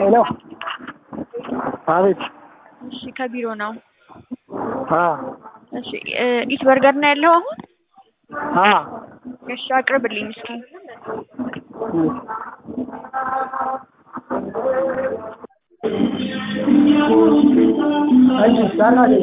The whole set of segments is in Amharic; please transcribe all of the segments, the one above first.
ሄሎ አቤት እሺ ከቢሮ ነው። አ እሺ እ ኢት በርገር ነው ያለው አሁን? አ እሺ አቅርብልኝ እስኪ። እሺ ሰራሽ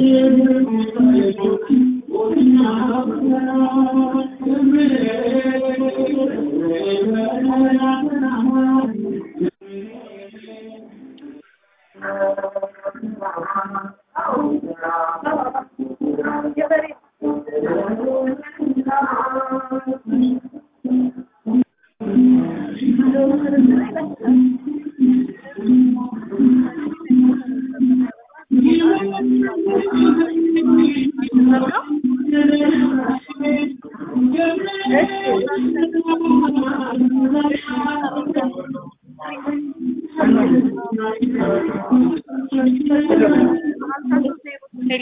ሄሎ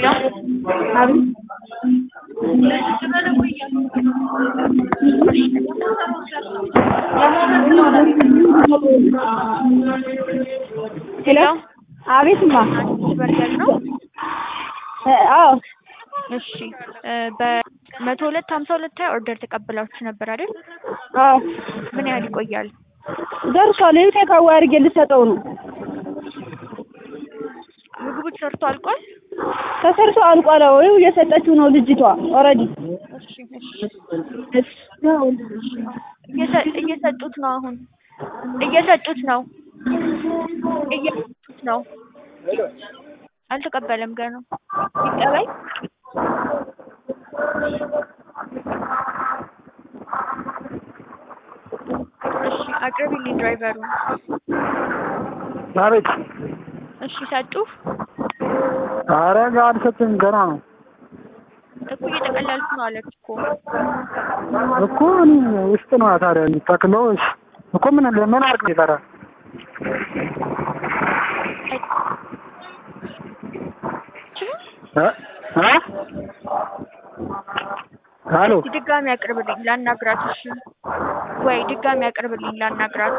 ሄሎ አቤትማ ኢት በርገር ነው? አዎ እሺ እ በመቶ ሁለት ሀምሳ ሁለት ላይ ኦርደር ተቀብላችሁ ነበር አይደል? አዎ ምን ያህል ይቆያል? ደርሷል ይኸው ቴካዌ አድርጌ ልሰጠው ነው ምግቡ ተሰርቶ አልቋል? ተሰርቶ አልቋል አዎ ይኸው እየሰጠችው ነው ልጅቷ ኦልሬዲ እሺ እሺ እየሰ- እየሰጡት ነው አሁን እየሰጡት ነው እየሰጡት ነው አልተቀበለም ገና ይቀበል እሺ አቅርቢልኝ ድራይቨሩን አቤት እሺ ሰጡ ኧረ አልሰጥም ገና ነው እኮ እየጠቀለልኩ ነው አለች እኮ እኮ እኔ ውስጥ ነው ታዲያ የሚተክለው እሺ እኮ ምን ምን አድርግ ይሰራል እ እ ሄሎ እስኪ ድጋሚ አቅርብልኝ ላናግራት እሺ ወይ ድጋሚ አቅርብልኝ ላናግራት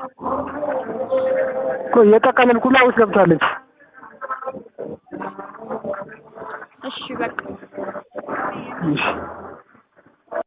እኮ እየጠቀለልኩ ላይ ውስጥ ገብታለች እሺ በቃ እሺ